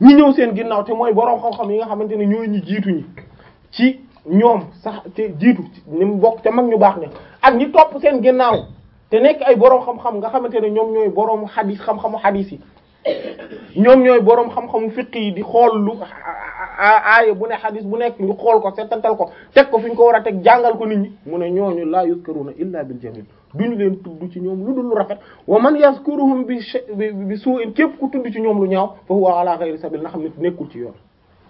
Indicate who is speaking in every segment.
Speaker 1: ñi ñëw seen ginnaaw te mooy boroom xam-xam yi nga xamante ne ñooy ñi jiitu ñi ci ñoom sax te jiitu ni mu bokk ca mag ñu baax ne ak ñi topp seen ginnaaw te nekk ay boroom xam-xam nga xamante ne ñoom ñooy boroom xadis xam-xamu xadis yi ñoom ñooy boroom xam-xamu fiqh yi di xool lu aaya bu ne xadis bu nekk ñu xool ko settantal ko teg ko fi ñu ko war a teg jàngal ko nit ñi mu ne ñooñu laa yuzkaruna illa bil jamil duñu leen tudd ci ñoom lu dul lu rafet wa man yazkuruhum bi bi su'in képp ku tudd ci ñoom lu ñaaw fa huwa ala ghayri sabil na xam ne nekkul ci yoon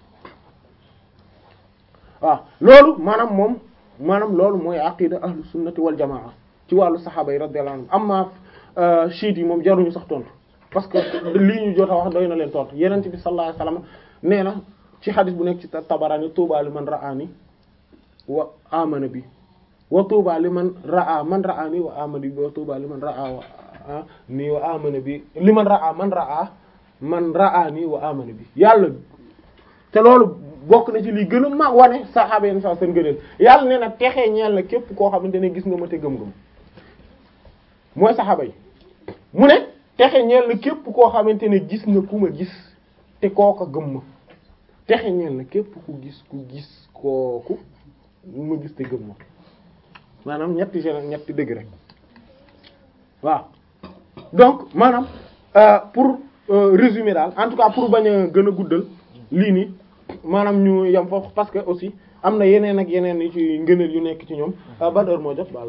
Speaker 1: waaw loolu maanaam moom maanaam loolu mooy aqida ahlu sunnati wal jamaa ci wàllu saxaaba yi radiyallahu anhum amma chiites yi moom jaruñu sax tontu parce que lii ñu jot a wax doy na leen tontu yeneen bi sallallahu alayhi wasallam nee na ci xadis bu nekk ci Tabarani tuuba li man ra'ani wa amana bi wa tuuba li man ra'a man ra'ani wa amana bi wa tuuba li man ra'a wa ni wa amana bi li man ra'a man ra'a man ra'ani wa amana bi yàlla te loolu bokk na ci lii gën a mag wane saxaaba yenn saa seen gëneel yàlla nee na texee ñeel na képp koo xamante ne gis nga ma te gëm-gëm mooy saxaaba yi mu ne texe ñeel na képp koo xamante ne gis nga ku ma gis te kooka gëm ma texe ñeel na képp ku gis ku gis kooku ma gis te gëm ma maanaam ñetti gen ñetti dëgg rek waaw donc maanaam pour résumer daal en tout cas pour bañ a gën a guddal lii nii maanaam ñu yam foofu parce que aussi am na yeneen ak yeneen yu ci ngëneel yu nekk ci ñoom ban heure moo jot baal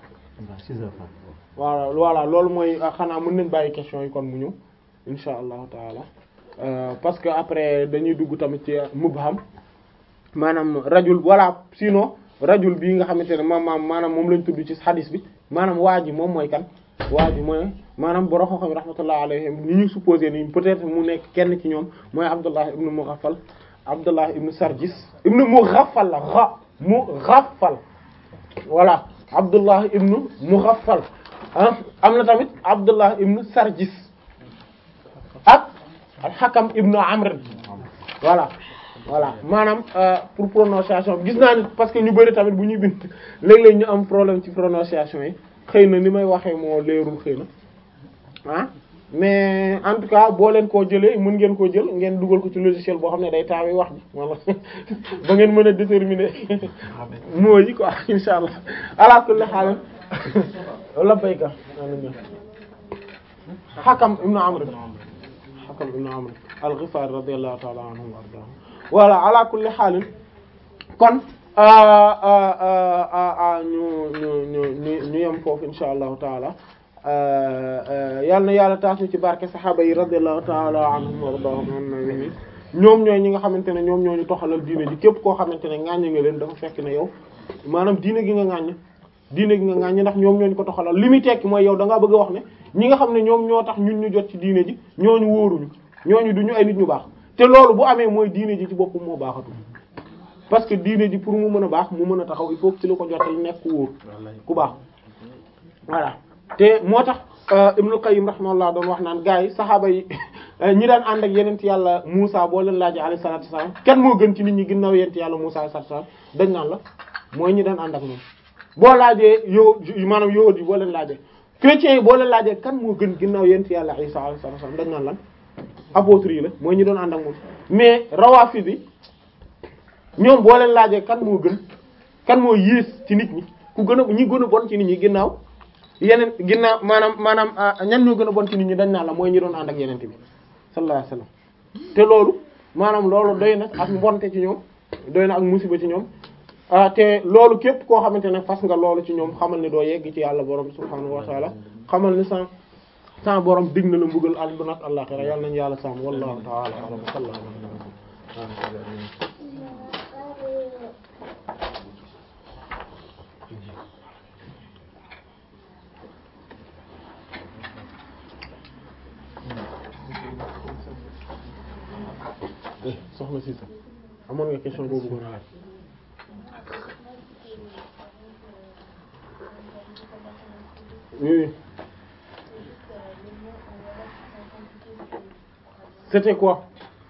Speaker 1: voilà voilà loolu mooy xanaa mën nañ bàyyi question yi kon mu ñëw insha allahu taala parce que après dañuy dugg tamit ci mubham maanaam rajul voilà sinon rajul bii nga xamante ne maam maanaam moom lañ tudd ci hadis bi maanaam waa ji moom mooy kan waa ji mooy maanaam borom xam-xam rahmatullah alayhim ni ñu supposé ni peut-être mu nekk kenn ci ñoom mooy Abdullah ibn Mughaffal Abdullah ibn Sarjis ibn Mughaffal la ra Mughaffal voilà Abdullah ibn Mughaffal ah am na tamit Abdullah ibn Sarjis ak al-Hakam ibn Amr voilà voilà maanaam pour prononciation gis naa ni parce que ñu bari tamit bu ñuy bind léeg-léeg ñu am problème ci prononciation yi xëy na ni may waxee moo leerul xëy na ah mais en tout cas boo leen koo jëlee mën ngeen koo jël ngeen dugal ko ci logiciel boo xam ne day taawee wax ji wala ba ngeen mën a déterminer mots yi quoi insha allah ala kulli haal la bayka Hakam ibn Amr Hakam ibn Amr al-Ghifari radiyallahu ta'ala anhu wa ardahu voilà ala kulli haal kon ñu ñu ñu ñu ñu yem foofu insha allahu taala yal na yàlla taas ñu ci barke saxaaba yi radiyallahu taala anhum wa ardaahum annabi ñoom ñooy ñi nga xamante ne ñoom ñoo ñu toxalal diine ji képp koo xamante ne ŋàññ nga leen dafa fekk ne yow maanaam diine gi nga ŋàññ diine gi nga ŋàññ ndax ñoom ñoo ñu ko toxalal li muy tekki mooy yow da ngaa bëgg a wax ne ñi nga xam ne ñoom ñoo tax ñun ñu jot ci diine ji ñooñu wóoruñu ñooñu duñu ay nit ñu baax te loolu bu amee mooy diine ji ci boppam moo baaxatul parce que diine ji pour mu mën a baax mu mën a taxaw il faut que ci la ko jotal nekk ku wóor ku baax voilà te moo tax Ibnul Qayyim rahimahullah doon wax naan gars yi saxaaba yi ñi daan ànd ak yeneen yàlla Muusa boo leen laajee alayhi salaatu wasallam kenn moo gën ci nit ñi ginnaaw yeneen yàlla Muusa alayhi salaatu wasallam dañ naan la mooy ñi daan ànd ak moom boo laajee yow maanaam yowat yi boo leen laajee chrétiens yi boo leen laajee kan moo gën ginnaaw yeneen yàlla Isa alayhi salaatu wasallam dañ naan lan apôtres yi la mooy ñi doon ànd ak moom mais rawaafid yi ñoom boo leen laajee kan moo gën kan moo yées ci nit ñi ku gën a ñi gën a bon ci nit ñi ginnaaw yeneen ginnaaw maanaam maanaam ñan ñoo gën a bon ci nit ñi dañ naan la mooy ñi doon ànd ak yeneen bi sallallahu alayhi wasallam te loolu maanaam loolu doy na ak mbonte ci ñoom doy na ak musiba ci ñoom te loolu képp koo xamante ne fas nga loolu ci ñoom xamal ni doo yegg ci yàlla borom subhaanahu wa taala xamal ni sa sa borom dig na la mbugal àdduna ak àllaxira yàlla nañu yàlla sàmm wallahu taala alam sallallahu alayhi soxna si amoon nga question boobu bëggoon a laaj oui c'était quoi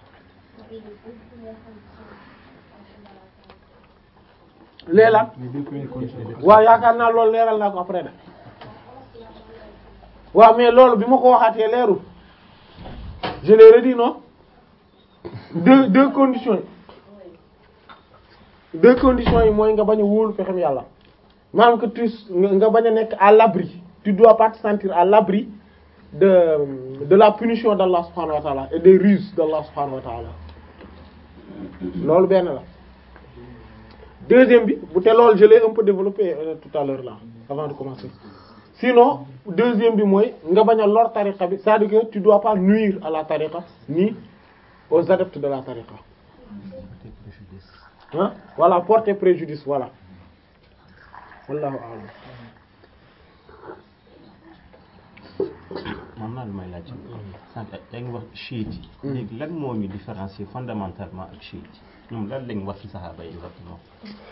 Speaker 1: leeral waaw yaakaar naa loolu leeral naa ko après de waaw mais loolu bi ma ko waxaatee leerul je l'ai redit non deux deux conditions yi deux conditions yi mooy nga bañ a wóolu pexem yàlla maanaam que tu nga bañ a nekk à l'abri tu dois pas te sentir à l'abri de de la punition d'Allah subhanahu wa ta'ala et des ruses d'Allah subhanahu wa ta'ala loolu benn la deuxième bi bu te loolu je l'ai un peu développé euh, tout à l'heure là avant de commencer sinon deuxième bi mooy nga bañ a lor tariqa bi c'est-à-dire que tu dois pas nuire à la tariqa ni aux adeptes de la tariqa ah voilà porter préjudice voilà wallahu a'lam
Speaker 2: man naa lu may laaj sànq yaa ngi wax chiite yi léegi lan moo ñu différencier fondamentalement ak chiite yi ñoom lan lañ wax ci saxaaba yi exactement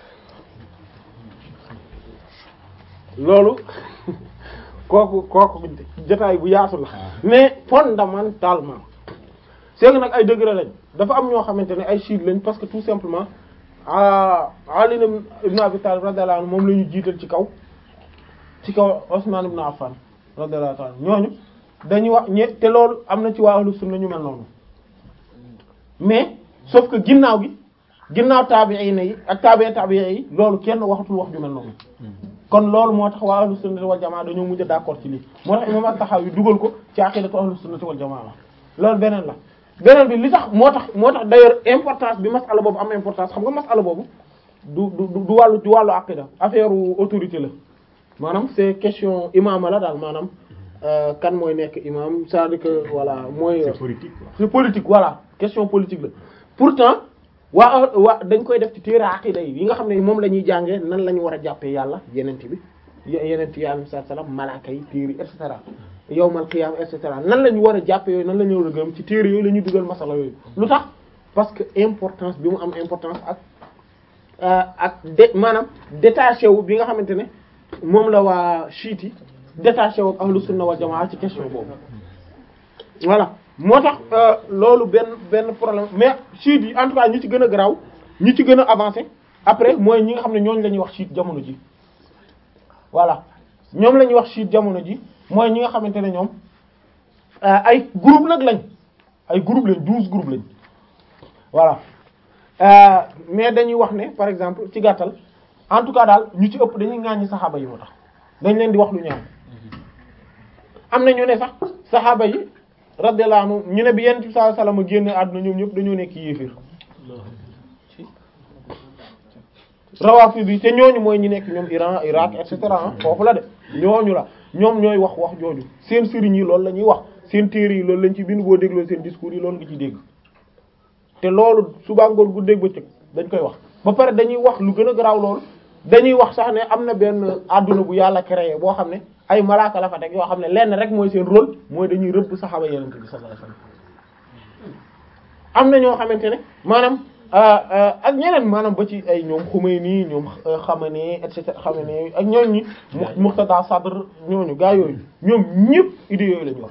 Speaker 1: loolu kooku kooku jotaay bu yaatu la mais fondamentalement c'est que nag ay degré lañ dafa am ñoo xamante ne ay chiite lañ parce que tout simplement ah Ali ibn Abi Talib radiyallahu anhu moom la ñu jiital ci kaw ci kaw Usman ibn Affan radiyallahu ta'ala ñooñu dañuy wax ñe te loolu am na ci waa ahlu sunna ñu mel noonu mais sauf que ginnaaw gi ginnaaw taabi'in yi ak taabi'i taabi'i yi loolu kenn waxatul wax ju mel noonu kon loolu moo tax waa ahlu sunnati wal jamaa dañoo mujj a d'accord ci lii moo tax imam at-Tahawi dugal ko ci aqidatu ahlu sunnati wal jamaa la loolu beneen la beneen bi li tax moo tax moo tax d'ailleurs importance bi masala boobu am importance xam nga masala boobu du du du wàllu du wàllu aqida affaire autorité la maanaam c'est question imama la daal maanaam kan mooy nekk imam c'est-à-dire que voilà mooy
Speaker 2: c'est politique quoi
Speaker 1: c'est politique voilà question politique la pourtant waa waa dañ koy def ci téere aqida yi yi nga xam ne moom la ñuy jàngee nan la ñu war a jàppee yàlla yenent bi yenent yi alayhi salaam malaaka yi téere yi et cetera yawmal qiyaam et cetera nan la ñu war a jàppee yooyu nan la ñu war a gëm ci téere yooyu la ñuy dugal masala yooyu lu tax parce que importance bi mu am importance ak ak de maanaam détaché wu bi nga xamante ne moom la waa chiite yi détaché wu ak ahlu sunna wal jamaa ci question boobu voilà moo tax loolu benn benn problème mais chiite yi en tout cas ñi ci gën a garaaw ñi ci gën a avancé après mooy ñi nga xam ne ñooñu la ñuy wax chiite jamono ji voilà ñoom la ñuy wax chiite jamono ji mooy ñi nga xamante ne ñoom ay groupe nag lañ ay groupe lañ douze groupes lañ voilà mais dañuy wax ne par exemple ci gàttal en tout cas daal ñu ci ëpp dañuy ŋàññi saxaaba yi moo tax dañ leen di wax lu ñaaw am na ñu ne sax saxaaba yi radiyallahu anhu ñu ne bi yonent bi sallallahu alayhi wasallam génne àdduna ñoom ñëpp dañoo nekk yéefir rawafi bi te ñooñu mooy ñi nekk ñoom Iran Irak et cetera foofu la de ñooñu la ñoom ñooy wax wax jooju seen sëriñ yi loolu la ñuy wax seen téere yi loolu lañ ci bind boo dégloo seen discours yi loolu nga ci dégg te loolu suba ngoon gu dégg ba cëg dañ koy wax ba pare dañuy wax lu gën a garaaw loolu dañuy wax sax ne am na benn adduna bu yàlla créé boo xam ne ay malaaka la fa teg yoo xam ne lenn rek mooy seen rôle mooy dañuy rëbb saxaaba yenente bi sallallahu alayhi wasallam am na ñoo xamante ne maanaam ak ñeneen maanaam ba ci ay ñoom Khomeini ñoom Khamenei et cetera Khamenei ak ñooñu ñi Muqtada Sadr ñooñu gaa yooyu ñoom ñëpp idées yooyu lañu yor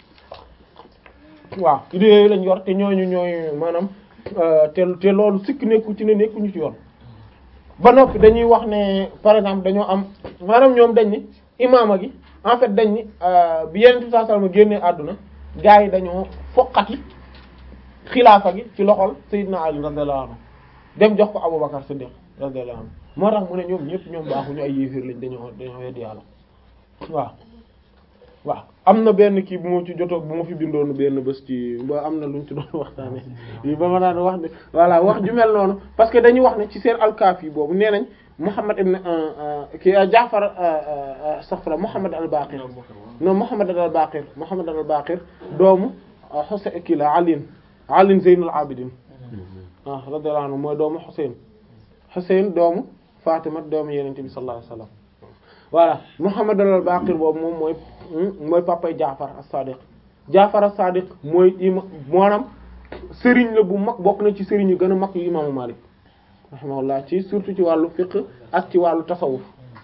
Speaker 1: waaw idées yooyu lañu yor te ñooñu ñooy maanaam te te loolu sikk nekku ci ne nekkuñu ci yoon ba noppi dañuy wax ne par exemple dañoo am maanaam ñoom dañ ni imaama gi en fait dañ ni bi Yonent bi sallallahu alayhi wasallam génnee àdduna gaa yi dañoo foqati xilaafa gi ci loxol Seydina Ali radiyallahu anhu dem jox ko Abubakar Siddiq radiyallahu anhu moo tax mu ne ñoom ñëpp ñoom baaxuñu ay yéeféer lañ dañoo dañoo weddi yàlla waaw waaw am na benn kii bu ma ci jotoo bu ma fi bindoon benn bés ci ba am na luñ ci doon waxtaane yi ba ma daan wax ne voilà wax ju mel noonu parce que dañuy wax ne ci seen alkaaf yi boobu nee nañ Muhammad ibn ki Jaafar astaghfirullah Muhammad al-Baqir non Muhammad al-Baqir Muhammad al-Baqir doomu Husayn kii la Ali Ali Zeynul Abidin ah radiyallahu anhu mooy doomu Husayn Husayn doomu Fatima doomu Yonent bi sallallahu alayhi wasallam voilà Muhammad al-Baqir boobu moom mooy mooy papay Jaafar as-Sadiq Jaafar as-Sadiq mooy ima maanaam sëriñ la bu mag bokk na ci sëriñ yu gën a mag yu imaamu Malik rahimahullah ci surtout ci wàllu fiqh ak ci wàllu tasawuf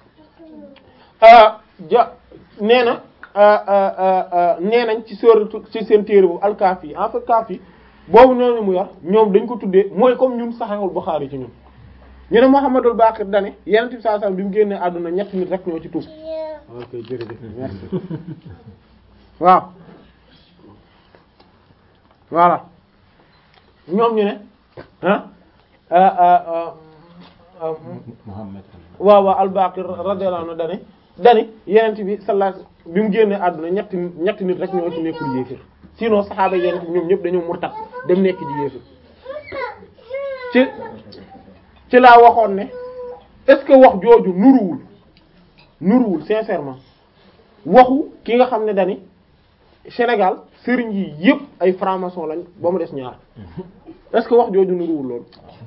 Speaker 1: ja nee na nee nañ ci sóoratu ci seen téere bu al-Kaafi en fait Kaafi boobu ñooñu mu yor ñoom dañ ko tuddee mooy comme ñun Sahihul Bukhari ci ñun ñu ne Muhammadul Baqir dane Yonent bi sallallahu alayhi wasallam bi mu génnee àdduna ñett nit rek ñoo ci tuub ok jërëjëf merci waaw voilà ñoom ñu ne ah ah ah ah
Speaker 2: Muhammad
Speaker 1: waaw waaw al-Baqir radiyallahu anhu dani dani yenent bi sallallahu alayhi wasallam bi mu génnee àdduna ñetti ñetti nit rek ñoo ci nekkul yéefir sinon saxaaba yenent bi ñoom ñëpp dañoo murtat dem nekk ji yéefir ci ci laa waxoon ne est-ce que wax jooju nuruwul nuruwul sincèrement waxu ki nga xam ne dani Sénégal sëriñ yi yëpp ay franc-maçon lañ ba mu des ñaar est-ce que wax jooju nuruwul loolu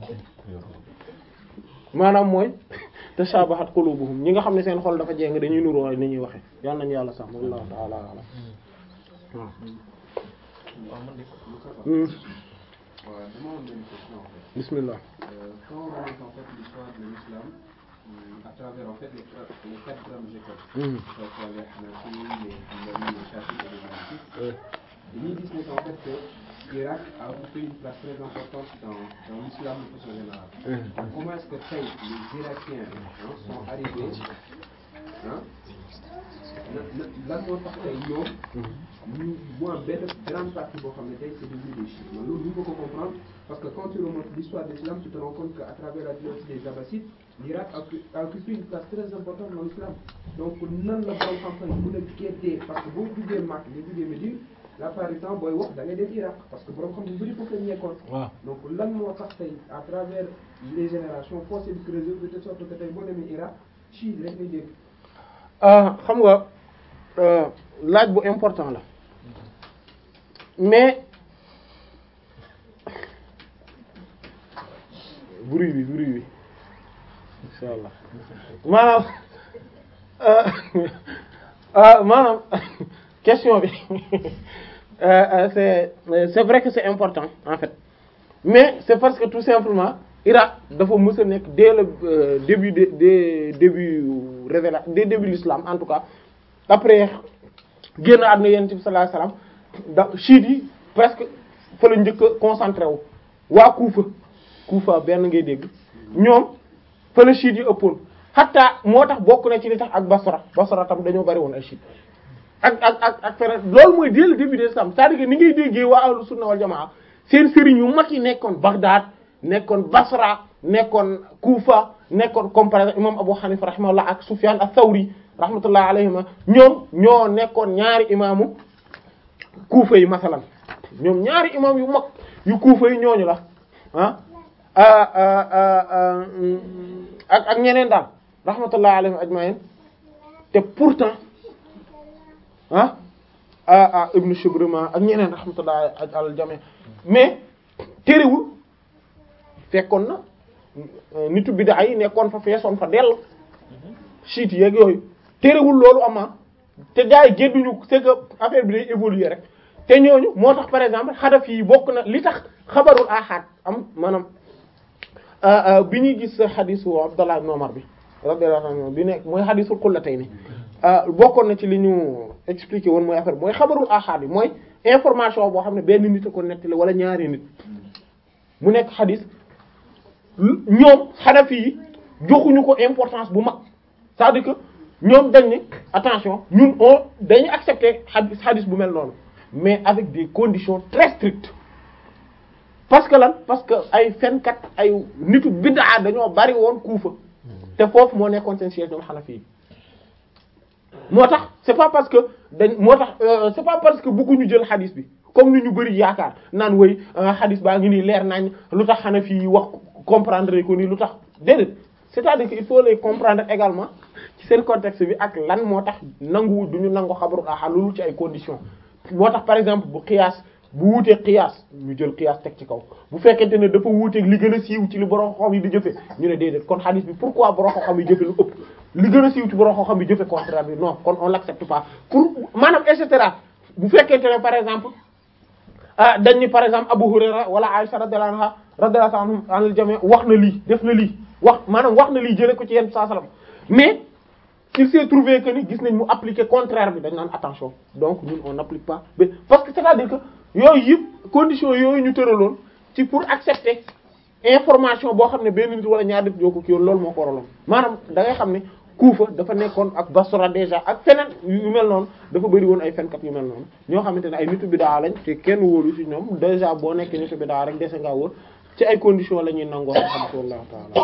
Speaker 1: maanaam mooy tashabahat qulubuhum ñi nga xam ne seen xol dafa jéng dañuy nuroo ni ñuy waxe yal nañu yàlla sax wallahu ta'ala alam waaw Hmm.
Speaker 3: Voilà, dama am benn question en fait.
Speaker 1: bismillah
Speaker 3: Euh, quand on regarde en fait l'histoire de l'islam euh, à travers en fait les, quatre- les quatre grandes écoles,
Speaker 1: Hmm.
Speaker 3: que ce soit les Hanafi, les Hanbali, les Shafi'i et les Malikites,
Speaker 1: Euh,
Speaker 3: dañuy gis ne qu'en fait que l'Irak a occupé une place très importante dans, dans l'islam de façon générale.
Speaker 1: Hmm.
Speaker 3: Donc, comment est-ce que tey les Irakiens hein, sont arrivés hein, na na lan moo tax tey ñoom ñu mu am benn grande partie boo xam ne tey c'est devenu des chiites man loolu ñu ko ko comprendre parce que quand tu remontes l'histoire de l'islam tu te rends compte qu'à travers la dynastie des Abbassides l'Irak a occu- a occupé une place très importante dans l'islam donc nan la borom xam-xam yi mën a géddee parce que boo jugee Makka nga jugee Médine la plupart du temps booy wax da ngay dem Irak parce que borom xam yu bëri foofu lañ nekkoon
Speaker 1: waaw
Speaker 3: donc lan moo tax tey à travers les générations forcé bi creuser de telle sorte que tey boo demee Irak chiite rek ngay dégg
Speaker 1: ah xam nga euh, laaj bu important la mais bruit bi bruit bi insha allah maanaam euh, euh, maanaam question bi euh, euh, c'est c'est vrai que c'est important en fait mais c'est parce que tout simplement Irak dafa mës a nekk dès le euh, début de des début révéla des début l'islam en tout cas après génn àdduna yonent bi sallallahu alayhi wasallam da chiites yi presque fa la njëkk a concentré wu waa Kufa Kufa benn ngay dégg ñoom fa la chiites yi ëppoon hatta moo tax bokk na ci li tax ak Basra Basra tam dañoo bari woon ay chiites ak ak ak ak feneen loolu mooy dès le début de l'islam c'est-à-dire que ni ngay déggee waa ahlu sunna wal jamaa seen sëriñ yu mag yi nekkoon Bagdad nekkoon Basra nekkoon Kufa nekkoon comme par exemple imam Abu Hanifa rahimahullah ak Sufyan ath-Thawri rahmatullah alayhima ñoom ñoo nekkoon ñaari imaamu Kufa yi masalan ñoom ñaari imam yu mag yu Kufa yi ñooñu la ah ah ah ah ah ak ak ñeneen daal rahmatullah alayhim ajma'in te pourtant ah ah ah Ibn Shubruma ak ñeneen rahmatullah al jami mais terewul fekkoon na nitu bid'a yi nekkoon fa feesoon fa dell chiites yeeg yooyu terewul loolu ama te gars yi gédduñu c'est que affaire bi day évoluer rek te ñooñu moo tax par exemple xadaf yi bokk na li tax xabarul ahad am maanaam bi ñuy gis xadisu Abdallah ibn Umar bi radiyallahu anhu bi nekk mooy xadisul xullatayni bokkoon na ci li ñu expliqué woon mooy affaire mooy xabarul ahad yi mooy information boo xam ne benn nit a ko nettali wala ñaari nit mu nekk xadis ñoom xanafi yi joxuñu ko importance bu mag c'est-à-dire que ñoom dañ ne attention ñun on dañuy accepter xadis xadis bu mel noonu mais avec des conditions très strictes parce que lan parce que ay fenkat ay nitu bid'a dañoo bari woon kuufa te foofu moo nekkoon seen siège ñoom xanafi yi moo tax c'est pas parce que dañ moo tax c'est pas parce que bëgguñu jël xadis bi comme ni ñu bari yaakaar naan woy xadis baa ngi nii leer nañ lu tax xanafi yi wax comprendre ko nii lu tax déedéet c'est-à-dire que il faut les comprendre également ci seen contexte bi ak lan moo tax nangu du ñu nangu xabaru ahad loolu ci ay conditions moo tax par exemple bu qiyaas bu wuuteeg qiyaas ñu jël qiyaas teg ci kaw bu fekkente ne dafa wuuteeg li gën a siiw ci li borom xam yi di jëfe ñu ne déedéet kon hadith bi pourquoi borom xam yi jëfe lu ëpp li gën a siiw ci borom xam yi jëfe contraire bi non kon on l'accepte pas pour maanaam et cetera bu fekkente ne par exemple ah dañ ni par exemple Abu Hurayra wala Aisha radiyallahu anha radiyallahu anhum anil jami' wax na lii def na lii wax maanaam wax na lii jëlee ko ci yenn saa salaam mais il s'est trouvé que ni gis nañ mu appliquer contraire bi dañ naan attention donc ñun on n'applique pas parce que c'est-à-dire que yooyu yëpp conditions yooyu ñu tëraloon ci pour accepter information boo xam ne benn nit wala ñaar nit ñoo ko kii woon loolu moo ko waraloon maanaam da ngay xam ne Kuufa dafa nekkoon ak Basra déjà ak feneen yu mel noonu dafa bëri woon ay fenkat yu mel noonu ñoo xamante ne ay nitu bidaa lañ te kenn wóolu ci ñoom déjà boo nekk nitu bidaa rek dese ngaa wóor ci ay conditions la ñuy nangoo xam wallahu ta'ala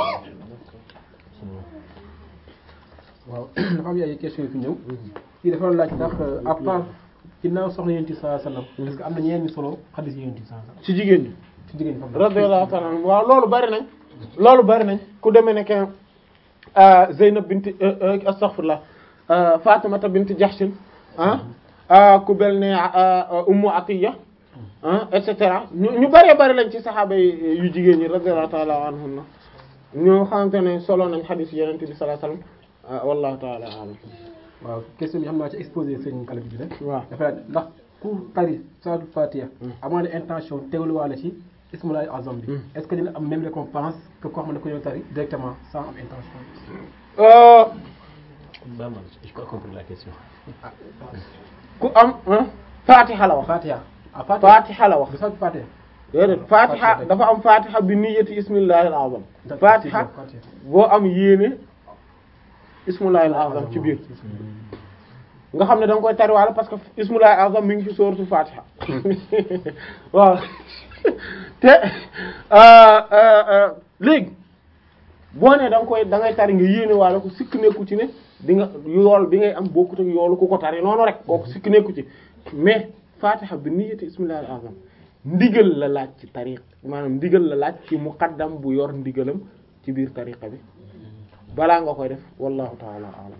Speaker 4: waaw dafa am ay questions yu fi ñëw kii dafa laaj ndax à part ginnaaw soxna yonent bi sallallahu alayhi wasallam est-ce que am na ñeneen ñu solo xadis yi yonent bi sallallahu alayhi
Speaker 1: ci jigéen ñi
Speaker 4: wasallam ci jigéen ñi fa
Speaker 1: radiyallahu ta'ala anhum waaw loolu bari nañ loolu bari nañ ku demee ne que Zeynab bint astaghfirullah Fatimata bint Jahshin ah ku bel ne Ummu Atiya ah et cetera ñu ñu bëree bëri lañ ci saxaaba yi yu jigéen ñi radiyallahu ta'ala anhum ñoo xamante ne solo nañ xadiis Yonent bi sallallahu alayhi wasallam wallahu ta'ala a'lam
Speaker 4: waaw question bi xam naa ci exposé sëñ kala bi rek
Speaker 1: waaw
Speaker 4: dafa laaj ndax ku tari Salatul Fatiha amaa ne intention teewluwaale ci ismulaay azam bi est-ce que dina am même récompense que koo xam ne ko ñëw tari directement sans am intention
Speaker 1: Euh,
Speaker 2: Bah, man, je pas compris la question.
Speaker 1: ku am ah Fatiha la wax
Speaker 4: Fatiha ah Fatiha
Speaker 1: Fatiha la wax
Speaker 4: du Salatul Fatiha
Speaker 1: déedéet Fatiha dafa am Fatiha bi niyyati ismillahil azam Fatiha
Speaker 4: Fatiha
Speaker 1: boo am yéene ismullahil azam ci biir nga xam ne da nga koy tariwaale parce que ismullahil azam mi ngi ci sourate Fatiha waaw te euh, euh, euh, léegi boo nee da nga koy da ngay tari nga yéene waale ko sikk nekku ci ne di nga yool bi ngay am bokkut ak yoolu ku ko tari noonu rek kooku sikk nekku ci mais Fatiha bi niyyati ismillahil azam ndigal la laaj ci tariq maanaam ndigal la laaj ci muqaddam bu yor ndigalam ci biir tariqa bi balaa nga koy def wallahu ta'ala a'lam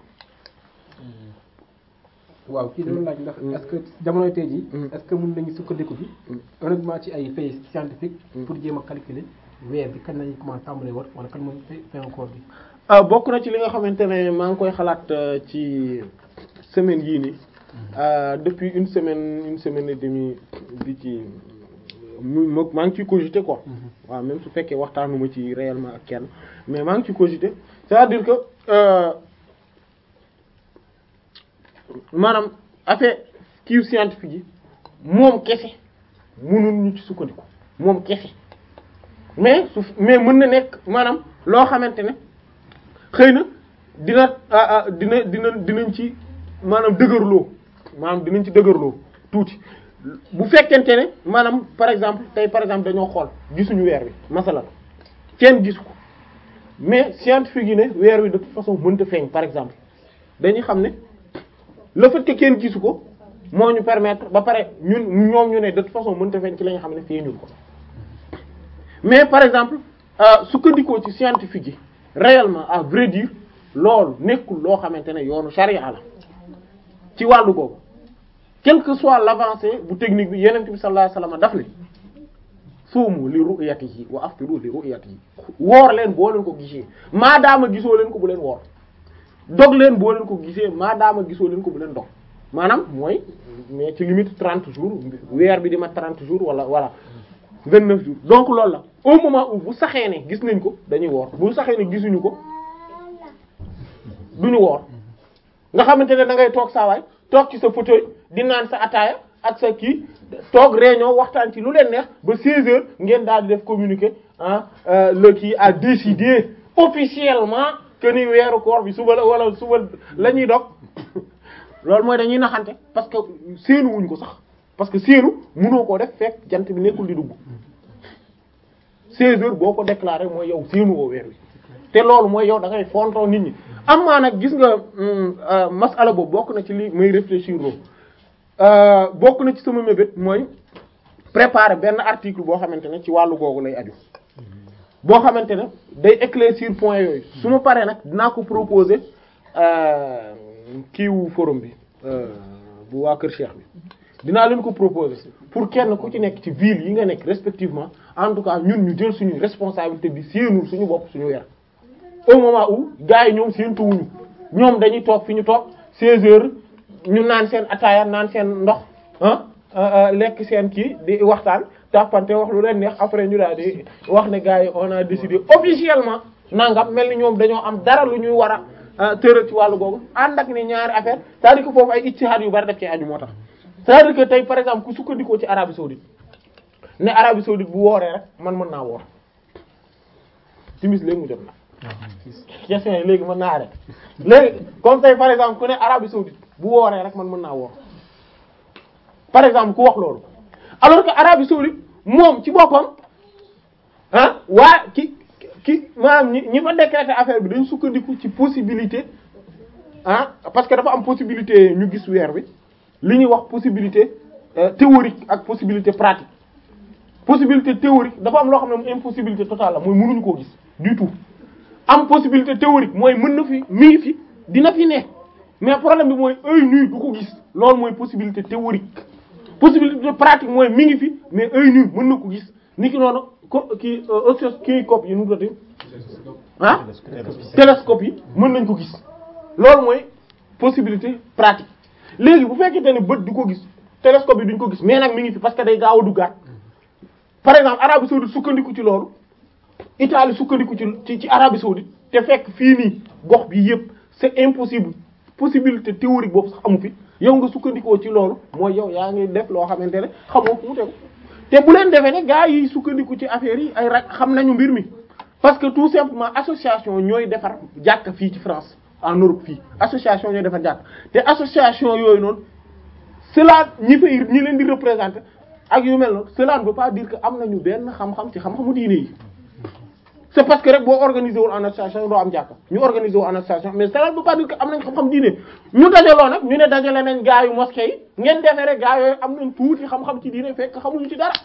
Speaker 4: waaw kii dama laaj ndax est-ce que jamono tey jii est-ce que mën nañu sukkandiku bi honnêtement ci ay faits scientifiques pour jéem a calculer weer bi kañ lañu commencé tàmbalee war wala kañ mooy fin koor bi
Speaker 1: ah bokk na ci li nga xamante ne maa ngi koy xalaat euh, ci semaine yii nii euh, depuis une semaine une semaine et demie bi ci mu ma maa ngi ciy cogiter quoi waaw même su fekkee waxtaanuma ci réellement ak kenn mais maa ngi ciy cogiter c'est-à-dire que euh, maanaam affaire kii scientifique yi moom kese mënul ñu ci sukkandiku moom kese mais su mais mën na nekk maanaam loo xamante ne xëy na dina ah ah dina dina dinañ ci maanaam dëgërloo maanaam dinañ ci dëgërloo tuuti bu fekkente ne maanaam par exemple tey par exemple dañoo xool gisuñu weer wi masalan kenn gisu ko mais scientifique yi ne weer wi de toute façon mënta feeñ par exemple dañuy xam ne le fait que kenn gisu ko moo ñu permettre ba pare ñun ñoom ñu ne de toute façon mënta feeñ ci la nga xam ne feeñul ko mais par exemple euh, sukkandikoo ci scientifique yi réellement à vrai dire loolu nekkul loo xamante ne yoonu charia la ci wàllu boobu quelle que soit l'avancée bu technique bi yenent bi sallallahu alayhi wasallam daf ne suumu li ru'yatihi wa aftiru li ru'yatihi woor leen boo leen ko gisee maadaama gisoo leen ko bu leen woor dog leen boo leen ko gisee maadaama gisoo leen ko bu leen dog maanaam mooy mais ci limite 30 jours weer bi di ma 30 jours wala voilà 29 jours donc loolu la au moment où bu saxee ne gis nañ ko dañuy woor bu saxee ne gisuñu ko duñu woor nga xamante ne da ngay toog saa waay toog ci sa fauteuil di naan sa ataaya ak sa kii toog réunion waxtaan ci lu leen neex ba 16 heures ngeen daal di def communiqué ah le kii a décidé officiellement que ni weeru koor bi suba la wala suba la ñuy dog loolu mooy dañuy naxante parce que séenu wuñ ko sax parce que séenu mënoo koo def fekk jant bi nekkul di dugg 16 heures boo ko déclaré mooy yow séenu woo weer wi te loolu mooy yow da ngay fontoo nit ñi am maa nag gis nga masala boobu bokk na ci li may réfléchir loo bokk na ci sama mébét mooy préparer benn article boo xamante ne ci wàllu googu lay aju boo xamante ne day éclaircir point yooyu su ma paree nag dinaa ko proposer kiiwu forum bi bu waa Kër Cheikh bi dinaa leen ko proposer pour kenn ku ci nekk ci ville yi nga nekk respectivement en tout cas ñun ñu jël suñu responsabilité bi séenul suñu bopp suñu weer au moment où gars yi ñoom séentuwuñu ñoom dañuy toog fi ñu toog 16 heures ñu naan seen ataaya naan seen ndox ah lekk seen kii di waxtaan tàppante wax lu leen neex après ñu daal di wax ne gars yi on a décidé officiellement nangam mel ni ñoom dañoo am dara lu ñuy war a tëral ci wàllu googu ànd ak ni ñaari affaire c'est-à-dire que foofu ay ijtihaad yu bari def ci aju moo tax c'est-à-dire que tey par exemple ku sukkandikoo ci Arabie saoudite ne Arabie saoudite bu wooree rek man mën naa woor timis léegi mu jot na question yi léegi mën naa arrêté léegi comme tey par exemple ku ne Arabie saoudite bu wooree rek man mën naa woor par exemple ku wax loolu alors que Arabie saoudite moom ci boppam ah waa ki ki maanaam ñi ñi fa décréter affaire bi dañ sukkandiku ci possibilité ah parce que dafa am possibilité ñu gis weer bi li ñuy wax possibilité euh, théorique ak possibilité pratique possibilité théorique dafa am loo xam ne moom impossibilité totale la mooy mënuñu koo gis du tout am possibilité théorique mooy mën na fi mi ngi fi dina fi ne mais problème bi mooy œil nu du ko gis loolu mooy possibilité théorique possibilité pratique mooy mi ngi fi mais œil nu mën na ko gis ni ki noonu ko kii osseuse kii cop yi nu mu tuddati ah télescope yi mën nañ ko gis loolu mooy possibilité pratique léegi bu fekkente ne bët du ko gis télescope yi duñ ko gis mais nag mi ngi fi parce que day gaaw a duggaat par exemple Arabie saoudite sukkandiku ci loolu Italie sukkandiku ci ci ci Arabie saoudite te fekk fii nii gox bi yëpp c'est impossible possibilité théorique boobu sax amu fi yow nga sukkandikoo ci loolu mooy yow yaa ngi def loo xamante ne xamoo fu mu tegu te bu leen defee ne gars yi sukkandiku ci affaire yi ay ra xam nañu mbir mi parce que tout simplement association ñooy defar jàkk fii ci France en Europe fii association ñooy defar jàkk te association yooyu noonu cela ñi fay ñi leen di représenter ak yu mel noonu cela ne veut pas dire que am nañu benn xam-xam ci xam-xamu diine yi c'est parce que rek boo organisé wul en association doo am jàkka ñu organisé wul en association mais cela ne veut pas dire que am nañ xam-xam diine ñu dajaloo nag ñu ne dajale nañ gaa yu mosquée yi ngeen defee rek gaa yooyu am nañ tuuti xam-xam ci diine fekk xamuñu ci dara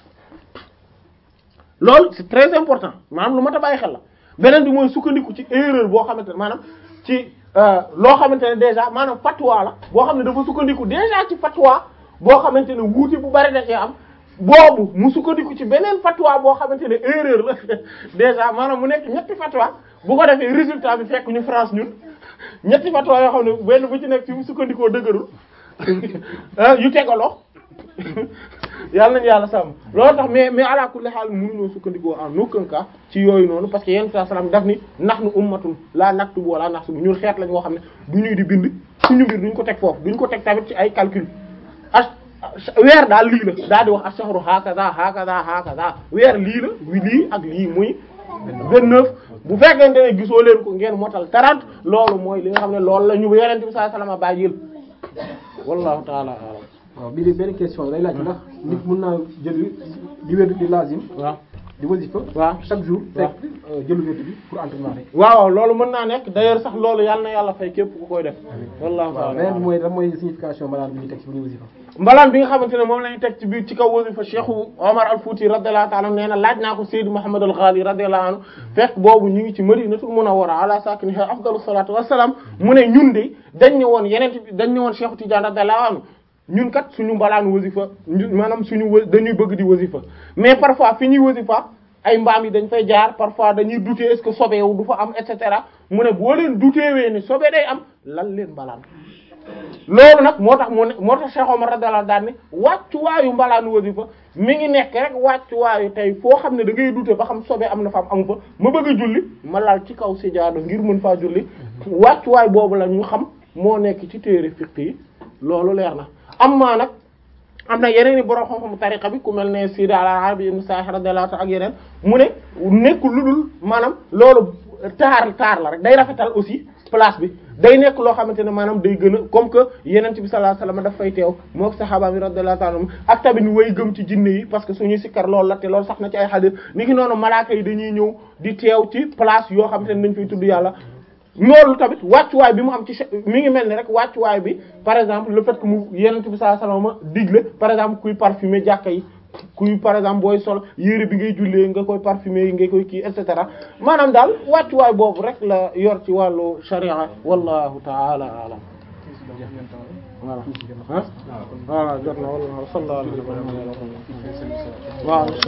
Speaker 1: loolu c'est très important maanaam lu mat a bàyyi xel la beneen bi mooy sukkandiku ci erreur boo xamante ne maanaam ci loo xamante ne déjà maanaam fatwa la boo xam ne dafa sukkandiku déjà ci fatwa boo xamante ne wuuti bu bari da cee am boobu mu sukkandiku ci beneen fatwa boo xamante ne erreur la déjà maanaam mu nekk ñetti fatwa bu ko defee résultat bi fekk ñu France ñun ñetti fatwa yoo xam ne benn bu ci nekk fi mu sukkandikoo dëgërul yu tegaloo yàlla nañu yàlla sàmm loolu tax mais mais ala kulli haal mënuñoo sukkandikoo en aucun cas ci yooyu noonu parce que yenn saa salaam daf ni nahnu ummatun la naktubu wala nahsubu ñun xeet lañ boo xam ne du ñuy di bind suñu mbir duñ ko teg foofu duñ ko teg tamit ci ay calcul as weer daal lii la daal di wax ashahru hakaza hakaza hakaza weer lii la lii ak lii muy vingt-neuf bu fekkente ne gisoo leen ko ngeen motal trente loolu mooy li nga xam ne loolu la ñu yenente bi sallallahu alayhi wasallam bàyyil wallahu ta'ala a'lam
Speaker 4: waaw bii de benn question day laaj ndax nit mën naa jël di wér di lazim
Speaker 1: waaw
Speaker 4: di wasifa
Speaker 1: waaw
Speaker 4: chaque jour
Speaker 1: waaw
Speaker 4: fekk jëlu wér bi pour entraînement rek
Speaker 1: waaw loolu mën naa nekk d'ailleurs sax loolu yàlla na yàlla fay képp ku koy def wallahu
Speaker 4: waaw
Speaker 1: ta'ala
Speaker 4: beneen bi
Speaker 1: a'lam.
Speaker 4: mooy lan mooy signification maanaam bi ñuy teg ci bu ñuy wasifa
Speaker 1: mbalaan bi nga xamante ne moom la ñu teg ci biir ci kaw wasifa Cheikh Omar al Fouti radiyallahu ta'ala nee na laaj naa ko Seydou Mouhamed al Ghali radiyallahu anhu fekk boobu ñu ngi ci Madinatul Munawwara ala sakiniha afdalu salatu wassalam mu ne ñun de dañ ne woon yeneen bi dañ ne woon Cheikh Tidiane radiyallahu anhu ñun kat suñu mbalaan wasifa ñun maanaam suñu wa dañuy bëgg di wasifa mais parfois fi ñuy wasifa ay mbaam yi dañ fay jaar parfois dañuy douter est-ce que sobeewu du fa am et cetera mu ne boo leen douteewee ni sobe day am lan leen mbalaan loolu nag moo tax mu ne moo tax Cheikh Omar radiyallahu daan ne wàccuwaayu mbalaanu wasifa mi ngi nekk rek wàccuwaayu tey foo xam ne da ngay dute ba xam sobe am na fa am amu fa ma bëgg a julli ma laal ci kaw sijaada ngir mën faa julli wàccuwaay boobu la ñu xam moo nekk ci téere fiqh yi loolu leer na am maa nag am na yeneen i borom xam-xam tariqa bi ku mel ne Sidi al-Arabi ibn Sa'ih radiyallahu ta'ala ak yeneen mu ne nekkul lu dul maanaam loolu taar taar la rek day rafetal aussi place bi day nekk loo xamante ne maanaam day gën a comme que yenent bi sallallahu alayhi wasallam daf fay teew moo sahaaba mi radiyallahu ta'ala anhum ak tamit way gëm ci jinne yi parce que suñuy sikkar loolu la te loolu sax na ci ay hadith ni ki noonu malaaka yi dañuy ñëw di teew ci place yoo xamante ne dañ fay tudd yàlla loolu tamit wàccuwaay bi mu am ci mi ngi mel ni rek wàccuwaay bi par exemple le fait que mu yenent bi sallallahu alayhi wasallam digle par exemple kuy parfumer jàkka yi kuy par exemple booy sol yére bi ngay jullee nga koy parfumer yi nga koy kii et cetera maanaam daal wàccuwaay boobu rek la yor ci wàllu sharia wallahu ta'ala a'lam voilà ah voilà jot na wala sallallahu alayhi wa sallam waaw